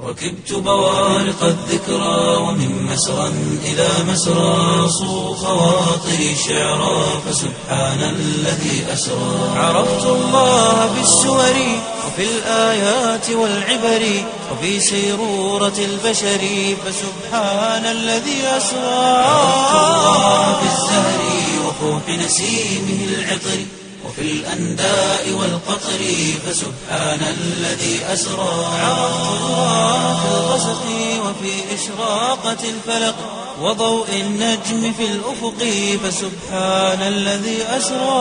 ركبت بوارق الذكرى ومن مسرى إلى مسرى صو خواطري شعرا فسبحان الذي أسرى عرفت الله بالسور وفي الآيات والعبر وفي سيرورة البشر فسبحان الذي أسرى عرفت الله بالزهر وفوح نسيمه العطر وفي الأنداء والقطر فسبحان الذي أسرى عرفت الله في الغسق وفي إشراقة الفلق وضوء النجم في الأفق فسبحان الذي أسرى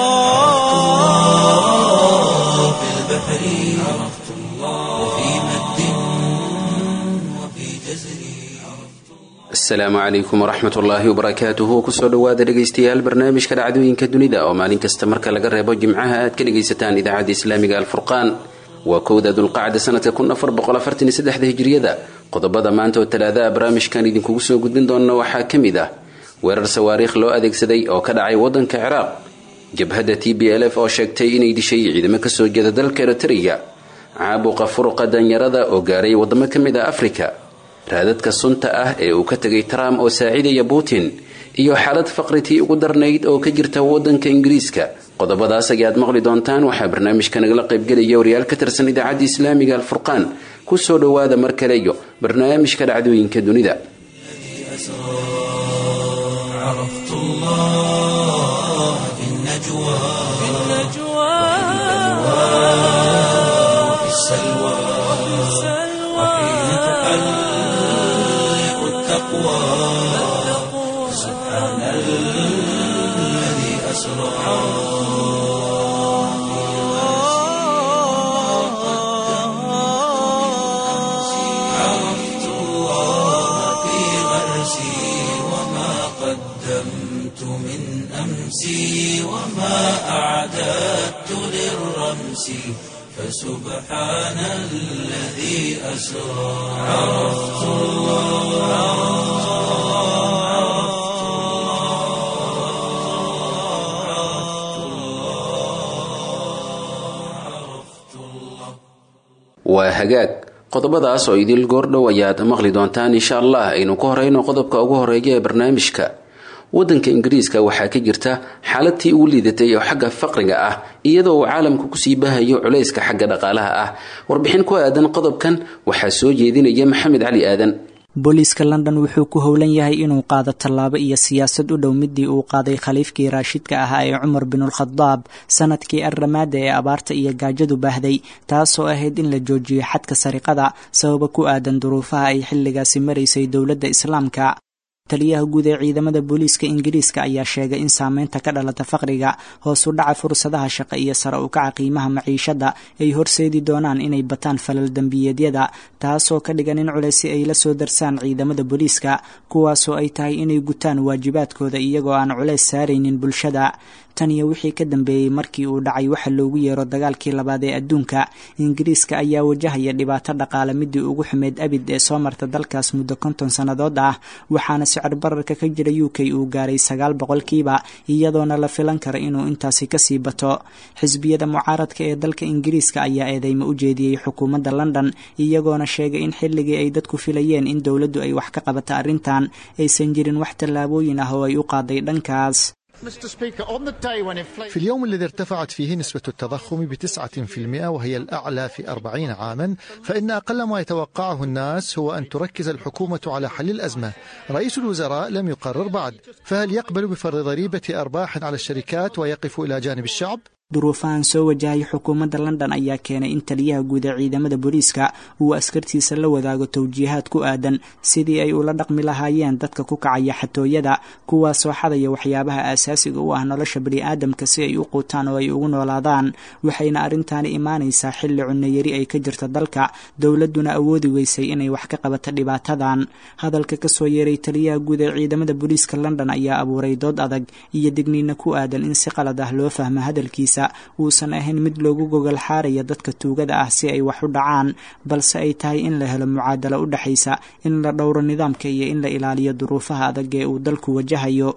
في البحر عرفت الله وفي مد وفي جزر asalaamu calaykum waraxmat ullaahi wabarakaatuhu kusoo dhowaada dhegaystayaal barnaamijka dhacdooyinka dunida oo maalin kasta marka laga reebo jimcaha aad ka dhegaysataan idaacadda islaamiga alfurqaan waa kowda dulqacda sanadka hijiriyada qodobada maanta oo talaadaha barnaamijkan idinkugu soo gudbin doona waxaa ka mid ah weerar sawaariikh loo adeegsaday oo ka dhacay wadanka ciraaq jabhadda t b l f oo sheegtay inay dishay ciidamo kasoo jeeda dalka eritariya caabuqa furuqa danyarada oo gaaray wadamo ka mid ah afrika raadadka sunta ah ee uu ka tegay trump oo saacidaya putin iyo xaalad faqritii ugu darnayd oo ka jirta wadanka ingiriiska qodobadaas ayaad maqli doontaan waxaa barnaamijka nagala qaybgelaya wariyaal ka tirsan idaacadda islaamiga alfurqaan kusoo dhowaada mar kale iyo barnaamijka dhacdooyinka dunida عرفت الله في النجوى في وفي السلوى وحين تحلق التقوى سبحان الذي أسرى عرفت الله في غرسي وما قدمت من أمسي وما أعددت للرمس فسبحان الذي أسرى عرفت الله waa hagaag qodobadaas oo idil goordhow ayaad maqli doontaan insha allah aynu ku horeyno qodobka ugu horeeya ee barnaamijka wadanka ingiriiska waxaa ka jirta xaaladtii ugu liidatay oo xagga faqriga ah iyadoo uu caalamku kusii bahayo culayska xagga dhaqaalaha ah warbixin ku aadan qodobkan waxaa soo jeedinaya maxamed cali aadan booliiska london wuxuu ku howlan yahay inuu qaado tallaabo iyo siyaasad u dhow midii uu qaaday khaliifkii raashidka ahaa ee cumar binulkhadaab sanadkii arramaada ee abaarta iyo gaajadu baahday taasoo ahayd in la joojiyo xadka sariqada sababa ku aadan duruufaha ay xilligaasi maraysay dowladda islaamka taliyaha guud ee ciidamada booliiska ingiriiska ayaa sheegay in saameynta ka dhalata faqriga hoos u dhaca fursadaha shaqo iyo sare u kaca qiimaha maciishada ay horseedi doonaan inay bataan falal dembiyeedyada taasoo ka dhigan in culeysi ay la soo darsaan ciidamada booliiska kuwaasoo ay tahay inay gutaan waajibaadkooda iyagoo aan culeys saaraynin bulshada tan iyo wixii ka dambeeyey markii uu dhacay waxa loogu yeero dagaalkii labaad ee adduunka ingiriiska ayaa wajahaya dhibaato dhaqaale midii ugu xumeyd abid ee soo marta dalkaas muddo konton sannadood ah waxaana sicir bararka ka jira u k uu gaaray sagaal boqolkiiba iyadoona la filan kara inuu intaasi kasii bato xisbiyada mucaaradka ee dalka ingiriiska ayaa eedeymo u jeediyey xukuumadda london iyagoona sheegay in xilligii ay dadku filayeen in dowladdu ay wax ka qabato arrintan aysan jirin wax tallaabooyin ah oo ay u qaaday dhankaas في اليوم الذي ارتفعت فيه نسبة التضخم بتسعة في المئة وهي الأعلى في أربعين عاما فإن أقل ما يتوقعه الناس هو أن تركز الحكومة على حل الأزمة رئيس الوزراء لم يقرر بعد فهل يقبل بفرض ضريبة أرباح على الشركات ويقف إلى جانب الشعب؟ duruufahan soo wajahaya xukuumadda london ayaa keenay in taliyaha guud ee ciidamada booliiska uu askartiisa la wadaago towjiihaad ku aadan sidii ay ula dhaqmi lahaayeen dadka ku kacaya xatooyada kuwaasoo xadaya waxyaabaha aasaasiga u ah nolosha baniaadamka si ay u quutaan oo ay ugu noolaadaan waxayna arrintaani imaanaysaa xilli cunayari ay ka jirta dalka dowladduna awoodi weysay inay wax ka qabato dhibaatadan hadalka kasoo yeeray taliyaha guud ee ciidamada booliiska london ayaa abuuray dood adag iyo digniina ku aadan in si qalad ah loo fahmo hadalkiisa uusan ahayn mid loogu gogol xaaraya dadka tuugada ah si ay wax u dhacaan balse ay tahay in la helo mucaadalo u dhexaysa in la dhowro nidaamka iyo in la ilaaliyo duruufaha adag ee uu dalku wajahayo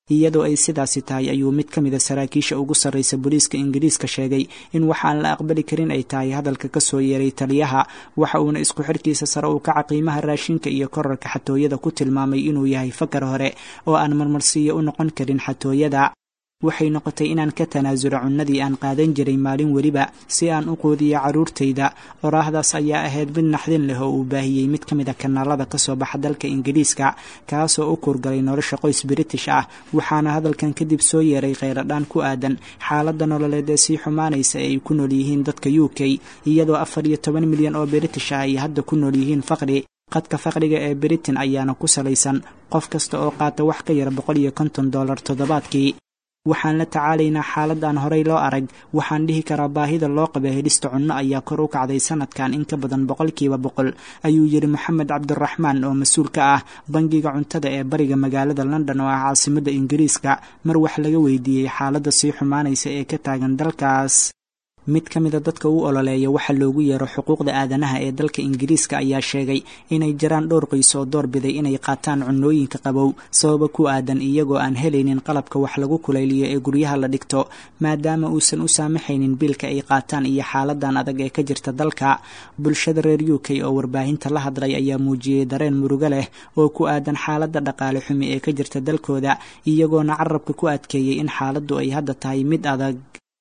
iyadoo ay sidaasi tahay ayuu mid ka mida saraakiisha ugu sarraysa booliiska ingiriiska sheegay in waxaan la aqbali karin ay tahay hadalka ka soo yeeray taliyaha waxa uuna isku xirkiisa sare u kaca qiimaha raashinka iyo korarka xatooyada ku tilmaamay inuu yahay fakar hore oo aan marmarsiiyo u noqon karin xatooyada waxay noqotay inaan ka tanaasulo cunnadii aan qaadan jiray maalin weliba si aan u quudiyo carruurtayda oraahdaas ayaa ahayd mid naxdin leh oo uu baahiyey mid ka mid a kanaalada ka soo baxa dalka ingiriiska kaasoo u kurgalay nolosha qoys british ah waxaana hadalkan kadib soo yeeray kheyradhaan ku aadan xaaladda nololeed ee sii xumaanaysa ee ay ku nool yihiin dadka u k iyadoo afar iyo toban milyan oo british ah ay hadda ku nool yihiin faqri qadka faqriga ee britain ayaana ku salaysan qof kasta oo qaata wax ka yar boqol iyo konton dollar toddobaadkii waxaan la tacaalaynaa xaalad aan horey loo arag waxaan dhihi karaa baahida loo qaba helista cunno ayaa kor u kacday sanadkan in ka badan boqolkiiba boqol ayuu yidhi moxamed cabdiraxmaan oo mas-uul ka ah bangiga cuntada ee bariga magaalada london oo ah caasimadda ingiriiska mar wax laga weydiiyey xaaladda sii xumaanaysa ee ka taagan dalkaas mid ka mida dadka u ololeeya waxa loogu yeero xuquuqda aadanaha ee dalka ingiriiska ayaa sheegay inay jiraan dhowr qoys oo doorbiday inay qaataan cunnooyinka qabow sababa ku aadan iyagoo aan helaynin qalabka wax lagu kulayliyo ee guryaha la dhigto maadaama uusan u saamaxaynin biilka ay qaataan iyo xaaladan adag ee ka jirta dalka bulshada reer u k oo warbaahinta la hadlay ayaa muujiyey dareen murugo leh oo ku aadan xaaladda dhaqaale xumi ee ka jirta dalkooda iyagoona carabka ku adkeeyey in xaaladdu ay hadda tahay mid adag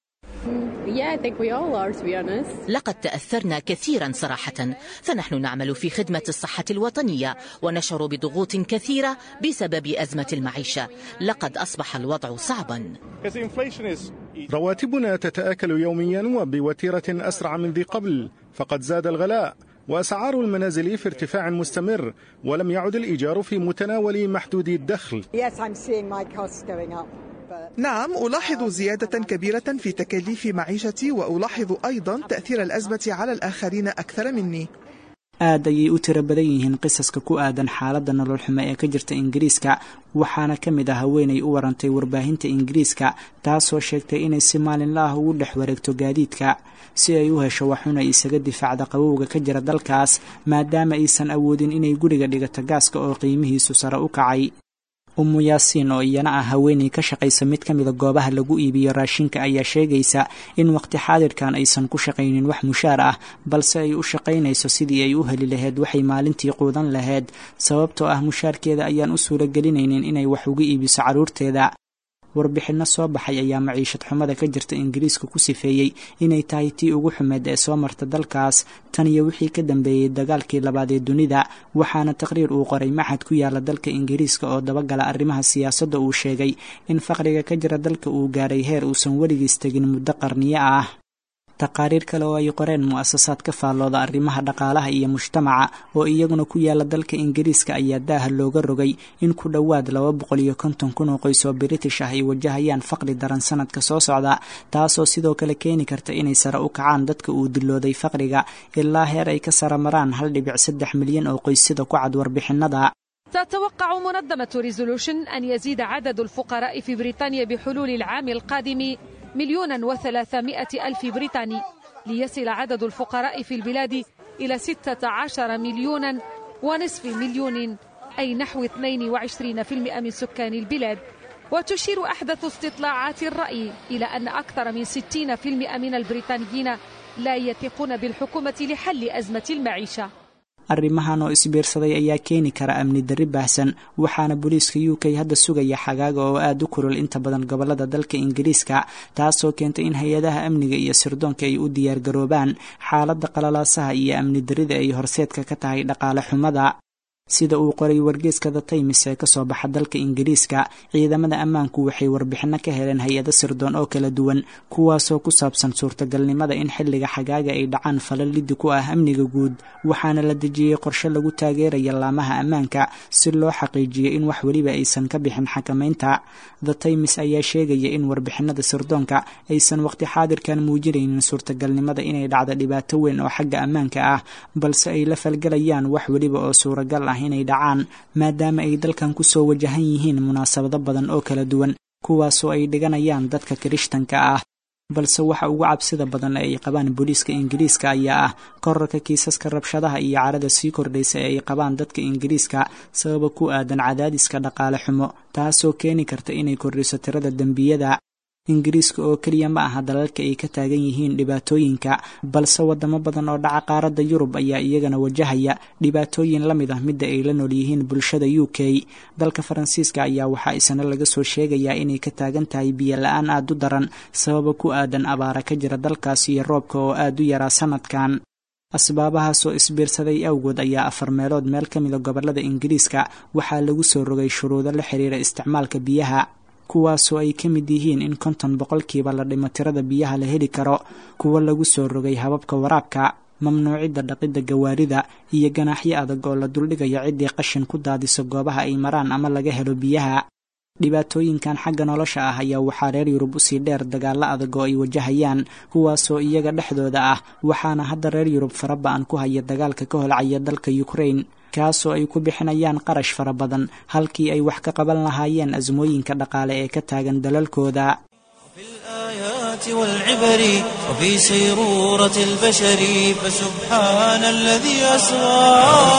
لقد تأثرنا كثيرا صراحة فنحن نعمل في خدمة الصحة الوطنية ونشعر بضغوط كثيرة بسبب أزمة المعيشة لقد أصبح الوضع صعبا رواتبنا تتآكل يوميا وبوتيرة أسرع من ذي قبل فقد زاد الغلاء وأسعار المنازل في ارتفاع مستمر ولم يعد الإيجار في متناول محدودي الدخل نعم ألاحظ زيادة كبيرة في تكاليف معيشتي وألاحظ أيضا تأثير الأزمة على الآخرين أكثر مني aad ayay u tiro badan yihiin qisaska ku aadan xaaladda nolol xumo ee ka jirta ingiriiska waxaana ka mid ah haweenay u warantay warbaahinta ingiriiska taasoo sheegtay inay si maalinla ah ugu dhex wareegto gaadiidka si ay u hesho waxun ay isaga difaacda qabowga ka jira dalkaas maadaama aysan awoodin inay guriga dhigato gaaska oo qiimihiisu sare u kacay umu yaasiin oo iyana ah haweenay ka shaqaysa mid ka mida goobaha lagu iibiyo raashinka ayaa sheegaysa in waqti xaadirkan aysan ku shaqaynin wax mushaar ah balse ay u shaqaynayso sidii ay u heli lahayd waxay maalintii quudan lahayd sababtoo ah mushaarkeeda ayaan u suuragelinaynin inay wax uga iibiso carruurteeda warbixinno soo baxay ayaa maciishad xumada ka jirta ingiriiska ku sifeeyey inay tahay tii ugu xumeed ee soo marta dalkaas tan iyo wixii ka dambeeyey dagaalkii labaad ee dunida waxaana taqriir uu qoray maxad ku yaala dalka ingiriiska oo dabagala arrimaha siyaasadda uu sheegay in faqriga ka jira dalka uu gaaray heer uusan weligiis tegin muddo qarniyo ah taqaariir kale oo ay qoreen mu'asasaad ka faallooda arrimaha dhaqaalaha iyo mujtamaca oo iyaguna ku yaala dalka ingiriiska ayaa daaha looga rogay in ku dhowaad laba boqol iyo konton kun oo qoys oo british ah ay wajahayaan faqri daran sanadka soo socda taasoo sidoo kale keeni karta inay sare u kacaan dadka uu dilooday faqriga ilaa heer ay ka sare maraan hal dhibic saddex milyan oo qoys sida ku cad warbixinada تتوقع منظمة ريزولوشن أن يزيد عدد الفقراء في بريطانيا بحلول العام القادم مليونا وثلاثمائة ألف بريطاني ليصل عدد الفقراء في البلاد إلى ستة عشر مليونا ونصف مليون أي نحو 22% من سكان البلاد وتشير أحدث استطلاعات الرأي إلى أن أكثر من 60% من البريطانيين لا يثقون بالحكومة لحل أزمة المعيشة arrimahan oo isbiirsaday ayaa keeni kara amni darri baahsan waxaana booliiska u k hadda sugaya xagaaga oo aada u kulul inta badan gobolada dalka ingiriiska taasoo keentay in hay-adaha amniga iyo sirdoonka ay u diyaargaroobaan xaaladda qalalaasaha iyo amni darrida ay horseedka ka tahay dhaqaale xumada sida uu qoray wargeeska the times ee kasoo baxa dalka ingiriiska ciidamada ammaanku waxay warbixino ka heleen hay-ado sirdoon oo kala duwan kuwaasoo ku saabsan suurtagalnimada in xilliga xagaaga ay dhacaan falal liddi ku ah amniga guud waxaana la dejiyey qorshe lagu taageeraya laamaha ammaanka si loo xaqiijiyo in wax weliba aysan ka bixin xakamaynta the times ayaa sheegaya in warbixinada sirdoonka aysan waqti xaadirkan muujinaynin suurtagalnimada inay dhacdo dhibaato weyn oo xagga ammaanka ah balse ay la falgelayaan wax weliba oo suuragal ah inay dhacaan maadaama ay dalkan ku soo wajahan yihiin munaasabado badan oo kala duwan kuwaasoo ay dhiganayaan dadka kirishtanka ah balse waxa ugu cabsida badan ee ay qabaan booliiska ingiriiska ayaa ah korarka kiisaska rabshadaha iyo carada sii kordhaysa ee ay qabaan dadka ingiriiska sababa ku aadan cadaadiska dhaqaale xumo taasoo keeni karta inay kordhiso tirada dembiyada ingiriiska oo keliya ma aha dalalka ay ka taagan yihiin dhibaatooyinka balse wadamo badan oo dhaca qaaradda yurub ayaa iyagana wajahaya dhibaatooyin la mid ah midda ay la nool yihiin bulshada u k dalka faransiiska ayaa waxaa isna laga soo sheegayaa inay ka taagan tahay biyo la-aan aada u daran sababa ku aadan abaara ka jira dalkaas iyo roobka oo aada u yaraa sanadkan asbaabahaasoo isbiirsaday awgood ayaa afar meelood meel ka mida gobolada ingiriiska waxaa lagu soo rogay shuruudo la xiriira isticmaalka biyaha kuwaasoo ay ka mid yihiin in konton boqolkiiba la dhimo tirada biyaha la heli karo kuwa lagu soo rogay hababka waraabka mamnuucidda dhaqidda gawaarida iyo ganaaxyo adag oo la duldhigayo ciddii qashin ku daadiso goobaha ay maraan ama laga helo biyaha dhibaatooyinkan xagga nolosha ah ayaa waxaa reer yurub usii dheer dagaalo adag oo ay wajahayaan kuwaasoo iyaga dhexdooda ah waxaana hadda reer yurub faraba-an ku haya dagaalka ka holcaya dalka ukrain kaasoo ay ku bixinayaan qarash fara badan halkii ay wax ka qaban lahaayeen asmooyinka dhaqaale ee ka taagan dalalkooda الآيات والعبر وفي سيرورة البشر فسبحان الذي أسرى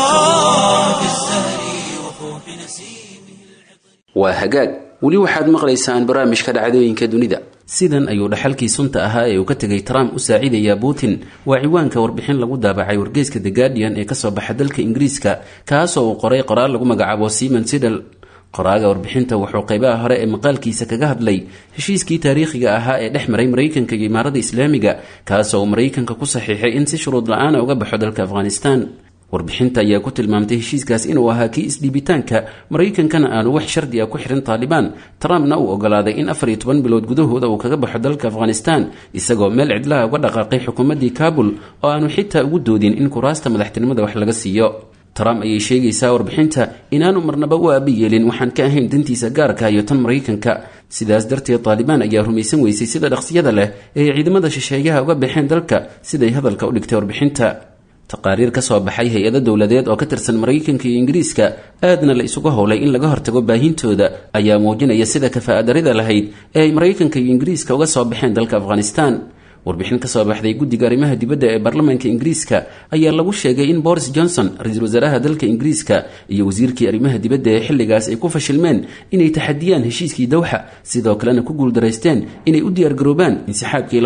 في الزهر وفوح نسيمه waa hagaag weli waxaad maqlaysaan barnaamijka dhacdooyinka dunida sidan ayuu dhaxalkii sunta ahaa ee uu ka tegay trump u saaciidayaa putin waa ciwaanka warbixin lagu daabacay wargeyska the guardian ee kasoo baxa dalka ingiriiska kaasoo uu qoray qoraal lagu magacaabo simon sidel qoraaga warbixinta wuxuu qaybaha hore ee maqaalkiisa kaga hadlay heshiiskii taariikhiga ahaa ee dhex maray maraykanka iyo imaarada islaamiga kaasoo uu maraykanka ku saxiixay in si shuruud la-aana uga baxo dalka afghanistan warbixinta ayaa ku tilmaamtay heshiiskaas inuu ahaa kii isdhiibitaanka maraykankana aanu wax shardi a ku xirin taalibaan trumpna uu ogolaaday in afar iyo toban bilood gudahooda uu kaga baxo dalka afghanistan isagoo meel cidlaha uga dhaqaaqay xukuumaddii kabul oo aanu xitaa ugu doodin in kuraasta madaxtinimada wax laga siiyo trump ayay sheegaysaa warbixinta inaanu marnaba u aabi yeelin waxaan ka ahayn dantiisa gaarka iyo tan maraykanka sidaas darteed taalibaan ayaa rumaysan weysay sida dhaqsiyada leh ee ay ciidamada shisheeyaha uga baxeen dalka siday hadalka u dhigtay warbixinta taqaariir ka soo baxay hay-ado dowladeed oo ka tirsan maraykanka iyo ingiriiska aadna la isugu howlay in laga hortago baahintooda ayaa muujinaya sida kafaa'adarida lahayd ee ay maraykanka iyo ingiriiska uga soo baxeen dalka afghanistan warbixin ka soo baxday guddiga arrimaha dibadda ee baarlamaanka ingiriiska ayaa lagu sheegay in boris johnson ra-iisul wasaaraha dalka ingiriiska iyo wasiirkii arrimaha dibadda ee xilligaas ay ku fashilmeen inay taxadiyaan heshiiskii dowxa sidoo kalena ku guuldaraysteen inay u diyaargaroobaan insixaabkii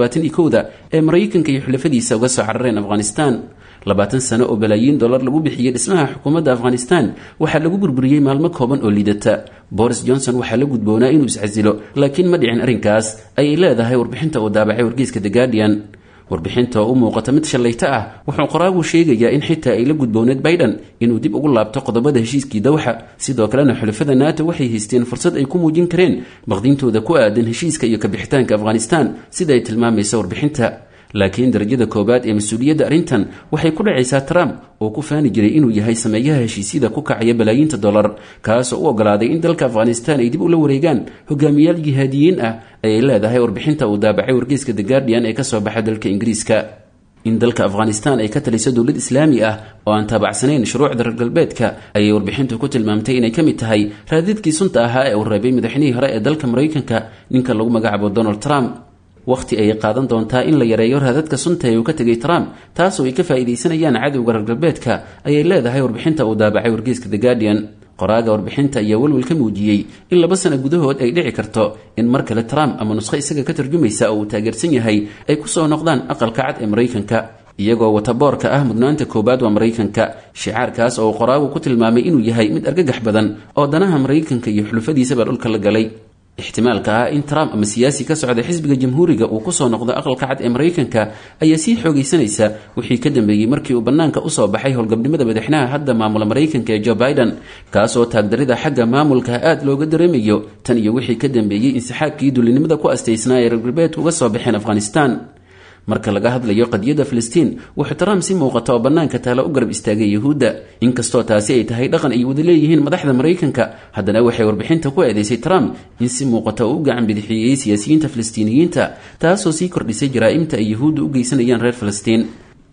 da ee maraykanka iyo xulafadiisa uga soo carareen afghanistan labaatan sano oo balaayiin dollar lagu bixiyey dhismaha xukuumadda afghanistan waxaa lagu burburiyey maalmo kooban oo liidata boris johnson waxaa la gudboonaa inuu iscasilo laakiin ma dhicin arrinkaas ayay leedahay warbixinta uu daabacay wargeyska the guardian warbixinta oo u muuqata mid shallayto ah wuxuu qoraagu sheegayaa in xitaa ay la gudbooneed biden inuu dib ugu laabto qodobada heshiiskii dowxa sidoo kalena xulafada nato waxay haysteen fursad ay ku muujin kareen baqdintooda ku aadan heshiiska iyo kabixitaanka afghanistan sida ay tilmaamaysa warbixinta laakiin darajada koowaad ee mas-uuliyadda arrintan waxay ku dhacaysaa trump oo ku faani jiray inuu yahay sameeyaha heshiisyada ku kacaya balaayiinta dollar kaasoo u ogolaaday in dalka afghanistan ay dib ula wareegaan hogaamiyaal jihaadiyiin ah ayay leedahay warbixinta uu daabacay wargeyska the guardian ee kasoo baxa dalka ingiriiska in dalka afghanistan ay ka taliso dowlad islaami ah oo aan taabacsanayn shuruucda reer galbeedka ayay warbixintu ku tilmaamtay inay ka mid tahay raadidkii sunta ahaa ee uu reebay madaxnihii hore ee dalka maraykanka ninka lagu magacaabo donald trump wakhti ayay qaadan doontaa in la yareeyo raadadka sunta ee uu ka tegay trump taasoo ay ka faa'iidaysanayaan cadowga reer galbeedka ayay leedahay warbixinta uu daabacay wargeyska the guardian qoraaga warbixinta ayaa welwel ka muujiyey in laba sano gudahood ay dhici karto in mar kale trump ama nusqo isaga ka tarjumaysa oo uu taageersan yahay ay ku soo noqdaan aqalka cad ee maraykanka iyagoo wata boorka ah mudnaanta koowaad waa maraykanka shicaarkaas oo uu qoraagu ku tilmaamay inuu yahay mid argagax badan oo danaha maraykanka iyo xulufadiisaba dhulka la galay ixtimaalka ah in trump ama siyaasi ka socda xisbiga jamhuuriga uu kusoo noqdo aqalka cad ee maraykanka ayaa sii xoogaysanaysa wixii ka dambeeyey markii uu bannaanka usoo baxay howlgabnimada madaxnaha hadda maamula maraykanka ee joe biden kaasoo taagdarida xagga maamulka aad looga dareemayo tan iyo wixii ka dambeeyey insixaabkii dulinimada ku astaysnaa ee reer galbeedka uga soo baxeen afghanistan marka laga hadlayo qadiyadda filistiin wuxuu trump si muuqata oo bannaanka taala u garab istaagay yuhuudda inkastoo taasi ay tahay dhaqan ay wada leeyihiin madaxda maraykanka haddana waxay warbixinta ku eedaysay trump in si muuqata uu u gacan bidixiyey siyaasiyiinta filistiiniyiinta taasoo sii kordhisay jaraa'imta ay yuhuudda u geysanayaan reer filistiin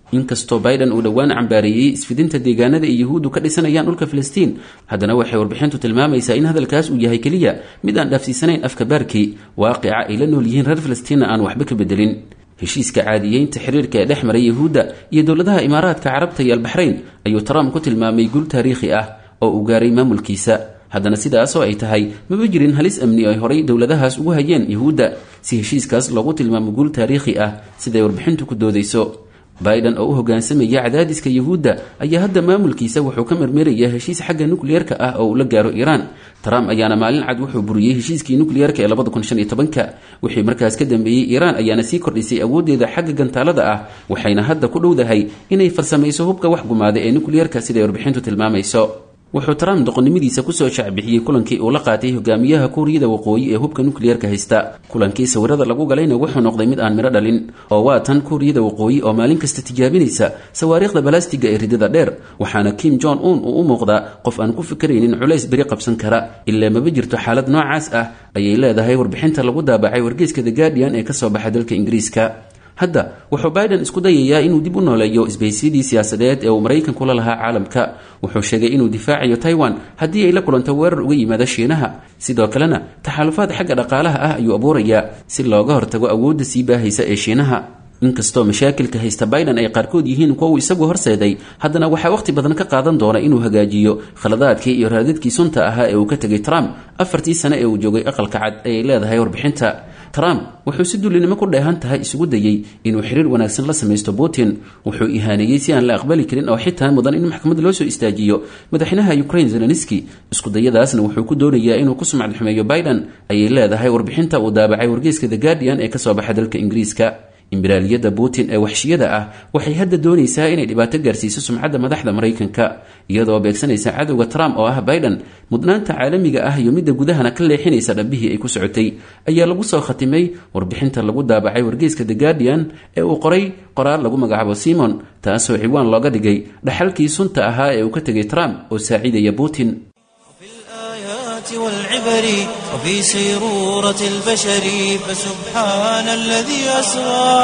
inkastoo biden uu dhowaan cambaareeyey isfidinta deegaanada ay yahuuddu ka dhisanayaan dhulka filistiin haddana waxay warbixintu tilmaamaysaa in hadalkaas uu yahay keliya mid aan dhaafsiisanayn afka baarkii waaqica ay la nool yihiin reer filistiinna aan waxba ka bedelin heshiiska caadiyeynta xiriirka ee dhex maray yahuudda iyo dowladaha imaaraadka carabta iyo albaxrayn ayuu trump ku tilmaamay guul taariikhi ah oo uu gaaray maamulkiisa haddana sidaasoo ay tahay maba jirin halis amni ay horay dowladahaas ugu hayeen yahuudda si heshiiskaas loogu tilmaamo guul taariikhi ah siday warbixintu ku doodayso biden oo u hogaansamaya cadaadiska yahuudda ayaa hadda maamulkiisa wuxuu ka marmerayaa heshiis xagga nukliyeerka ah oo uu la gaaro iiraan trump ayaana maalin cad wuxuu buriyey heshiiskii nukliyeerka ee labada kun shan iyo tobanka wixii markaas ka dambeeyey iiraan ayaana sii kordhisay awooddeeda xagga gantaalada ah waxayna hadda ku dhowdahay inay farsamayso hubka wax gumaada ee nukliyeerka siday warbixintu tilmaamayso wuxuu trump doqonnimadiisa kusoo shacbixiyey kulankii uu la qaatay hogaamiyaha kuuriyada waqooyi ee hubka nukliyeerka haysta kulankii sawirada lagu galayna wuxuu noqday mid aan midho dhalin oo waa tan kuuriyada waqooyi oo maalin kasta tijaabinaysa sawaariikhda balastiga ee ridada dheer waxaana kim jon un uu u muuqdaa qof aan ku fikaraynin culays beri qabsan kara ilaa maba jirto xaalad noocaas ah ayay leedahay warbixinta lagu daabacay wargeyska the guardian ee kasoo baxa dalka ingiriiska hadda wuxuu biden isku dayayaa inuu dib u nooleeyo isbaysyadii siyaasadeed ee uu maraykanku la lahaa caalamka wuxuu sheegay inuu difaacayo taiwan haddii ay la kulanto weerar uga yimaada shiinaha sidoo kalena taxaalufaad xagga dhaqaalaha ah ayuu abuurayaa si looga hortago awoodda sii baahaysa ee shiinaha inkastoo mashaakilka haysta biden ay qaarkood yihiin kuwa uu isagu horseeday haddana waxaa wakhti badan ka qaadan doona inuu hagaajiyo khaladaadkii iyo raadadkii sunta ahaa ee uu ka tegay trump afartii sane ee uu joogay aqalka cad ayay leedahay warbixinta trump wuxuu si dullinimo ku dheehan tahay isugu dayey inuu xiriir wanaagsan la samaysto putin wuxuu ihaaneeyey si aan la aqbali karin oo xitaa mudan in maxkamad loo soo istaajiyo madaxweynaha ukraine zelenski iskudayadaasna wuxuu ku doonayaa inuu ku sumcad xumeeyo biden ayay leedahay warbixinta uu daabacay wargeyska the guardian ee kasoo baxa dalka ingiriiska imbiraaliyadda putin ee waxshiyada ah waxay hadda doonaysaa inay dhibaato gaarsiiso sumcadda madaxda maraykanka iyadoo beegsanaysa cadowga trump oo ah biden mudnaanta caalamiga ah iyo midda gudahana ka leexinaysa dhabbihii ay ku socotay ayaa lagu soo khatimay warbixinta lagu daabacay wargeyska the guardian ee uu qoray qoraal lagu magacaabo simon taasoo ciwaan looga dhigay dhaxalkii sunta ahaa ee uu ka tegay trump oo saaciidaya putin والعبر وفي سيرورة البشر فسبحان الذي أسرى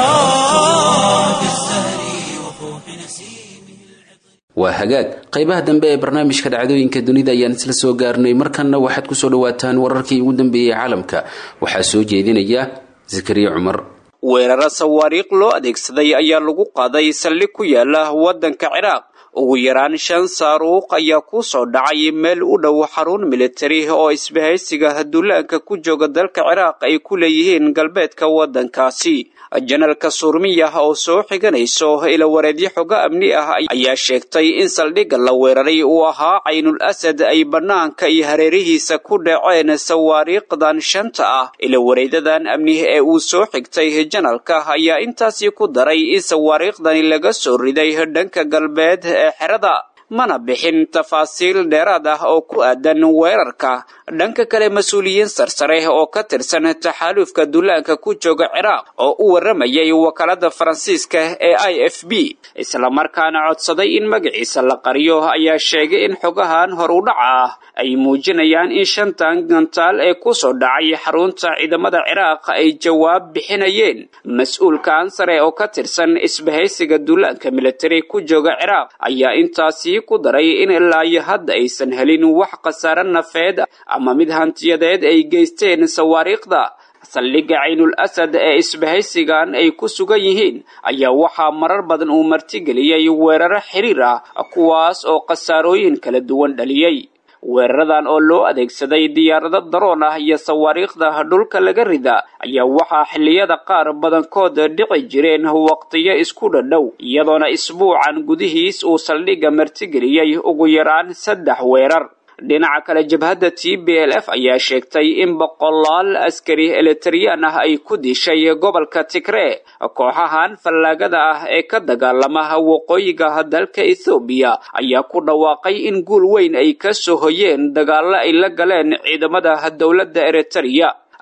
في الزهر وفوح نسيمه waa hagaag qaybaha dambe ee barnaamijka dhacdooyinka dunida ayaan isla soo gaarnay markanna waxaad kusoo dhawaataan wararkii ugu dambeeyey caalamka waxaa soo jeedinaya zakariya cumar weeraro sawaariikh loo adeegsaday ayaa lagu qaaday saldhig ku yaala waddanka ciraaq ugu yaraan shan saaruuq ayaa ku soo dhacay meel u dhow xarun militari oo isbahaysiga duulaanka ku jooga dalka ciraaq ay ku leeyihiin galbeedka waddankaasi janalka surmiya oo soo xiganayso ilawareedyo xogo amni ah ayaa sheegtay in saldhigga la weeraray uu ahaa caynul asad ay bannaanka iyo hareerihiisa ku dhaceen sawaariikhdan shanta ah ilawareedadan amni ee uu soo xigtay janalka ayaa intaasi ku daray in sawaariikhdani laga soo riday dhanka galbeed ee xerada mana bixin tafaasiil dheeraad ah oo ku aadan weerarka dhanka kale mas-uuliyiin sarsare oo ka tirsan taxaaluufka duulaanka ku jooga ciraaq oo u warramayay wakaalada faransiiska ee i f b islamarkaana codsaday in magaciisa la qariyo ayaa sheegay in xogahan hor u dhaca ah ay muujinayaan in shantan gantaal ee ku soo dhacay xarunta ciidamada ciraaq ay jawaab bixinayeen mas-uulkan sare oo ka tirsan isbahaysiga duulaanka militari ku jooga ciraaq ayaa intaasi ku daray in ilaa iyo hadda aysan helin wax khasaare nafeed ama mid hantiyadeed ay geysteen sawaariikhda saldhigga caynul asad ee isbahaysigan ay ku sugan yihiin ayaa waxaa marar badan uu martigeliyey weeraro xiriir ah kuwaas oo khasaarooyin kala duwan dhaliyey weeraradan oo loo adeegsaday diyaarado daroon ah iyo sawaariikhda dhulka laga rida ayaa waxaa xilliyada qaar badankood dhici jireen waqtiyo isku dhadhow iyadoona isbuucan gudihiis uu saldhigga martigeliyey ugu yaraan saddex weerar dhinaca kale jabhadda t b l f ayaa sheegtay in boqolaal askari elitariyaan ah ay ku dishay gobolka tigree kooxahan fallaagada ah ee ka dagaalama waqooyiga dalka ethoobiya ayaa ku dhawaaqay in guul weyn ay ka soo hoyeen dagaallo ay la galeen ciidamada dowladda eritariya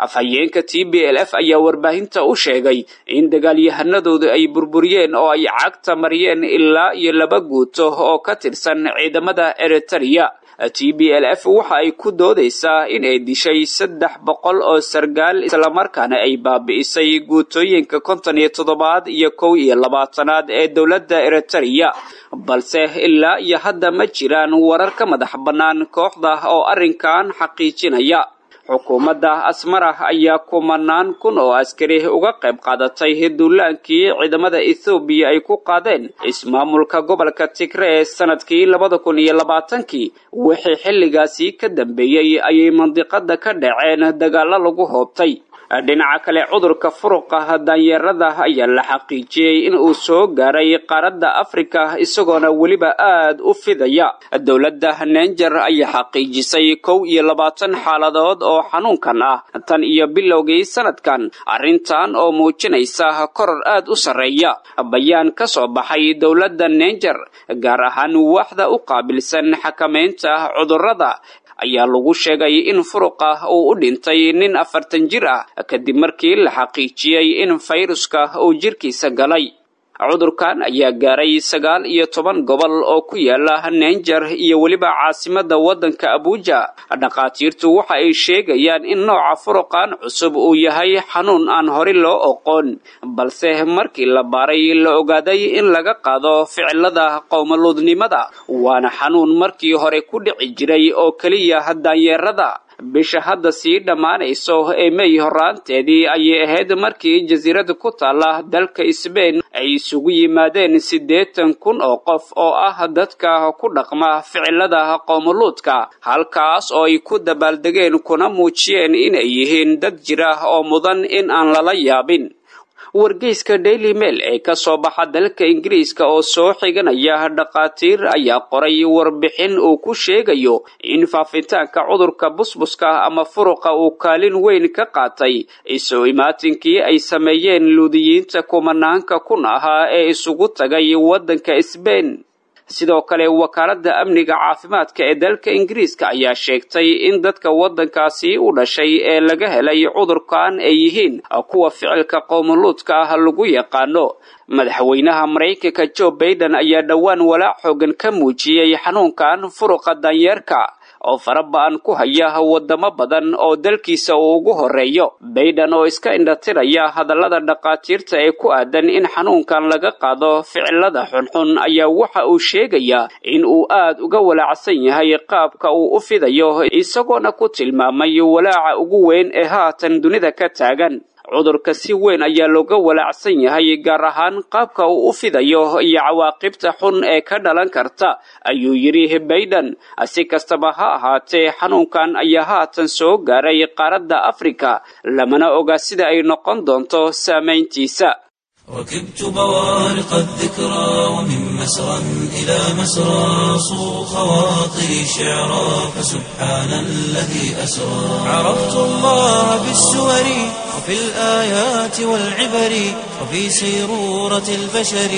afhayeenka t b l f ayaa warbaahinta u sheegay in dagaalyahanadoodu ay burburiyeen oo ay cagta mariyeen ilaa iyo laba guuto oo ka tirsan ciidamada eritereya t b l f waxa ay ku doodaysaa in ay dishay saddex boqol oo sargaal islamarkaana ay baabi'isay guutooyinka konton iyo toddobaad iyo kow iyo labaatanaad ee dowladda eritereya balse ilaa iyo hadda ma jiraan warar ka madax bannaan kooxda oo arrinkan xaqiijinaya xukuumadda asmarah ayaa kumanaan kun oo askari uga qayb qaadatay duulaankii ciidamada ethoobiya ay ku qaadeen ismaamulka gobolka tigree sanadkii labada kun iyo labaatankii wixii xilligaasi ka dambeeyey ayay mandiqada ka dhaceen dagaalo lagu hoobtay dhinaca kale cudurka furuqa daanyeerada ayaa la xaqiijiyey in uu soo gaaray qaaradda afrika isagoona weliba aad u fidaya dowladda nenjer ayaa xaqiijisay kow iyo labaatan xaaladood oo xanuunkan ah tan iyo bilowgii sanadkan arrintan oo muujinaysa koror aad u sarreeya bayaan ka soo baxay dowladda nenjer gaar ahaan waaxda u qaabilsan xakamaynta cudurrada ayaa lagu sheegay in furuqa uu u dhintay nin afartan jir ah kadib markii la xaqiijiyey in fayruska uu jirkiisa galay cudurkan ayaa gaaray sagaal iyo toban gobol oo ku yaala nenjer iyo weliba caasimada waddanka abuja dhakhaatiirtu waxa ay sheegayaan in nooca furuqan cusub uu yahay xanuun aan hore loo oqoon balse markii la baaray la ogaaday in laga qaado ficilada qowmaluudnimada waana xanuun markii hore ku dhici jiray oo keliya daanyeerada bisha hadda sii dhammaanayso ee mey horaanteedii ayay ahayd markii jasiirada ku taala dalka sbain ay isugu yimaadeen siddeetan kun oo qof oo ah dadka ku dhaqma ficilada qowmuluudka halkaas oo ay ku dabaaldegeen kuna muujiyeen inay yihiin dad jira oo mudan in aan lala yaabin wargeyska daily mail ee ka soo baxa dalka ingiriiska oo soo xiganaya dhakhaatiir ayaa qoray warbixin uu ku sheegayo in faafitaanka cudurka busbuska ama furuqa uu kaalin weyn ka qaatay isu imaatinkii ay sameeyeen luudiyiinta kumanaanka kun ahaa ee isugu tagay waddanka sbain sidoo kale wakaaladda amniga caafimaadka ee dalka ingiriiska ayaa sheegtay in dadka waddankaasi u dhashay ee laga helay cudurkan ay yihiin kuwa ficilka qowmuluudka ah lagu yaqaano madaxweynaha maraykanka jo baiden ayaa dhowaan walaac xoogan ka muujiyey xanuunkan furuqa danyeerka oo faraba-an ku haya wadamo badan oo dalkiisa uu ugu horeeyo bayden oo iska indhatiraya hadallada dhakhaatiirta ee ku aadan in xanuunkan laga qaado ficilada xunxun ayaa waxa uu sheegayaa in uu aad uga walaacsan yahay qaabka uu u fidayo isagoona ku tilmaamay walaaca ugu weyn ee haatan dunida ka taagan cudurka si weyn ayaa looga walaacsan yahay gaar ahaan qaabka uu u fidayo iyo cawaaqibta xun ee ka dhalan karta ayuu yidhi bayden si kastaba ha ahaatee xanuunkan ayaa haatan soo gaaray qaaradda afrika lamana oga sida ay noqon doonto saamayntiisa ركبت بوارق الذكرى ومن مسرى إلى مسرى صو خواطري شعرا فسبحان الذي أسرى عرفت الله بالسور وفي الآيات والعبر وفي سيرورة البشر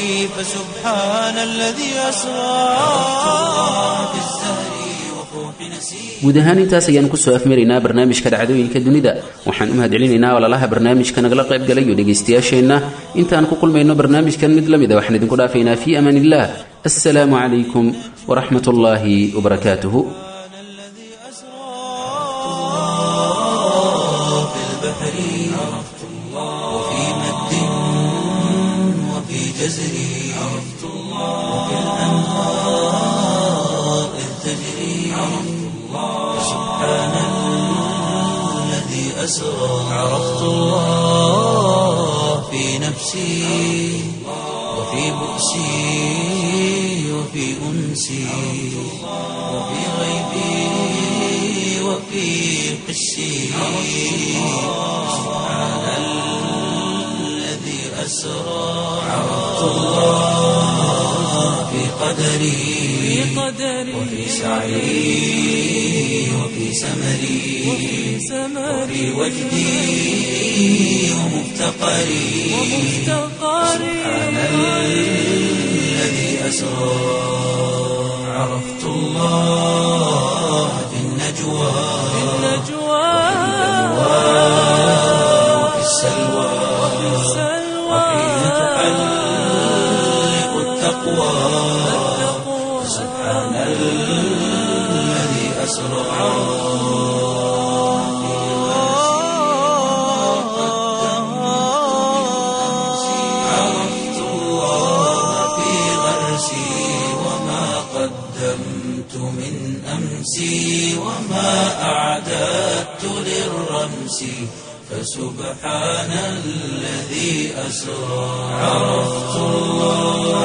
فسبحان الذي أسرى عرفت الله بالزهر وفوح نسير guud ahaan intaas ayaan kusoo afmaraynaa barnaamijka dhacdooyinka dunida waxaan u mahadcelinaynaa ololaha barnaamijka nagala qayb galay iyo dhegaystayaasheenna intaan ku kulmayno barnaamijkan mid la mida waxaan idinku dhaafaynaa fii amaan illah assalaamu calaykum waraxmat ullaahi wabarakaatuhu الذي أسرى في البحر عرفت الله وفي مد وفي جزر عرفت الله وفي الأنهار إذ تجري عرفت الله سبحان الذي أسرى عرفت الله في نفسي وفي بؤسي وفي أنسي وفي غيبي وفي حسي سبحان الذي أسرى عرفت الله في قدري وفي سعي وفي سمري وفي وجدي ومفتقري سبحان الذي أسرى عرفت الله في النجوى السلوى وحين تحلق التقوى سبحان الذي أسرى عرفت الله في غرسي وما قدمت من أمسي وما أعددت للرمس فسبحان الذي أسرى عرفت الله